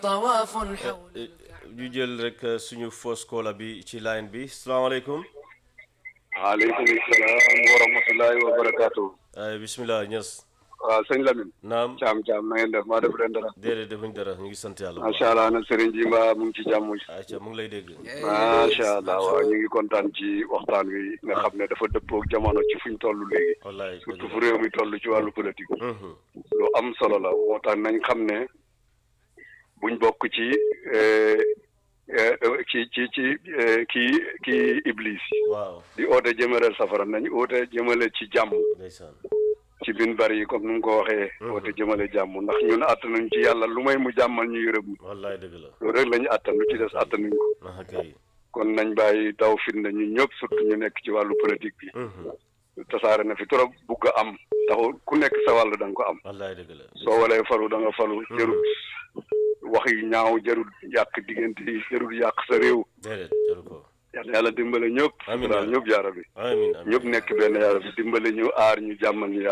طواف حول ñu jël rek suñu fausse caller bi ci line bi salaamaaleykum waaleykum salaam wa rahmatullahi wa barakaatu. ay bismillah ñës waaw sëñ Lamine. naam Caam Caam na ngeen def maa def leen dara. déedéet defuñ dara ñu ngi sant yàlla bu macha allah nag Serigne ji mbaa mu ngi ci jàmm. ayca mu ngi lay dégg macha allah waaw ñu ngi kontaan ci waxtaan wi nga xam ne dafa dëppoo ak jamono ci fuñ toll léegi. wallaay surtout fu réew mi toll ci wàllu politique. Mhm. lu am solo la moo tax nañ xam ne buñ bokk ci eh, eh, ci ci ci eh, kii kii iblis waaw di oote jëmaleel safara nañ oote jëmale ci jàmm. ndeysaan ci bin bari yi comme nu mu ko waxee. woote jëmale jàmm ndax ñun attanuñ ci yàlla lu may mu jàmmal ñu yërëm ñu. wallaay dëgg la loolu rek la ñu attan lu ci des attanuñ ko. ah kay kon nañ bàyyi daw fitna ñun ñëpp surtout ñu nekk ci wàllu politique bi. Mhm. tasaare na fi trop bugg a am. taxul ku nekk sa wàll da nga ko am. wallaay dëgg la soo walee falu da nga falu. jarul wax yu ñaaw jarul yàq diggante yi jarul yàq sa réew. déedéet jaru ko yàlla yàlla dimbale ñëpp. Amiin. daal ñëpp jaara bi. amiin amiin ñëpp nekk benn yaara bi dimbale ñu aar ñu jàmmal ñu